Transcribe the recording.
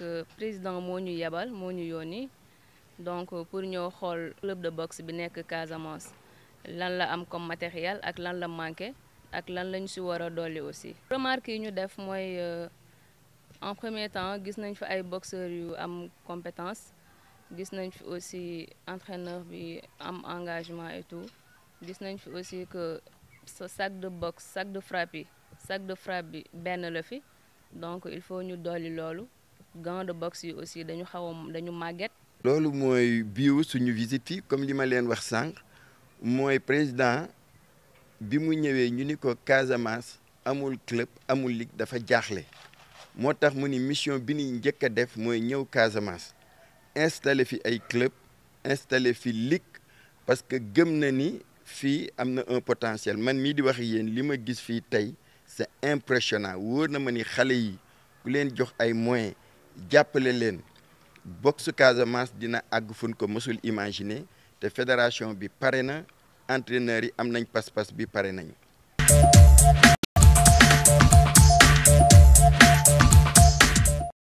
que président moo ñu yebal moo ñu yónni donc pour ñëw xool club de boxe bi nekk Casamance lan la am comme matériel ak lan la manqué ak lan lañ si war a dolli aussi. remarque yi ñu def mooy en premier temps gis nañ fi ay boxeurs yu am compétence gis nañ fi aussi entraîneur bi am engagement et tout gis nañ fi aussi que sa sac de boxe sac de frappe yi sac de frappe bi benn la fi donc il faut ñu dolli loolu gants de boxe yi aussi dañu xaw a dañu màgget. loolu mooy biiw suñu visite fii comme li ma leen wax sànq mooy président bi mu ñëwee ñu ni ko Casamance amul club amul ligue dafa jaaxle moo tax mu ni mission bi ni njëkk a def mooy ñëw Casamance installé fi ay club installé fi ligue parce que gëm na ni fii am na un potentiel man mii di wax yéen li ma gis fii tey c'est impressionnant wóor na ma ni xale yi ku leen jox ay moyens jàppale leen boxe Casamance dina àgg fun ko mësul imaginer te fédération bi pare na entraîneurs yi am nañ pas-pas bi pare nañu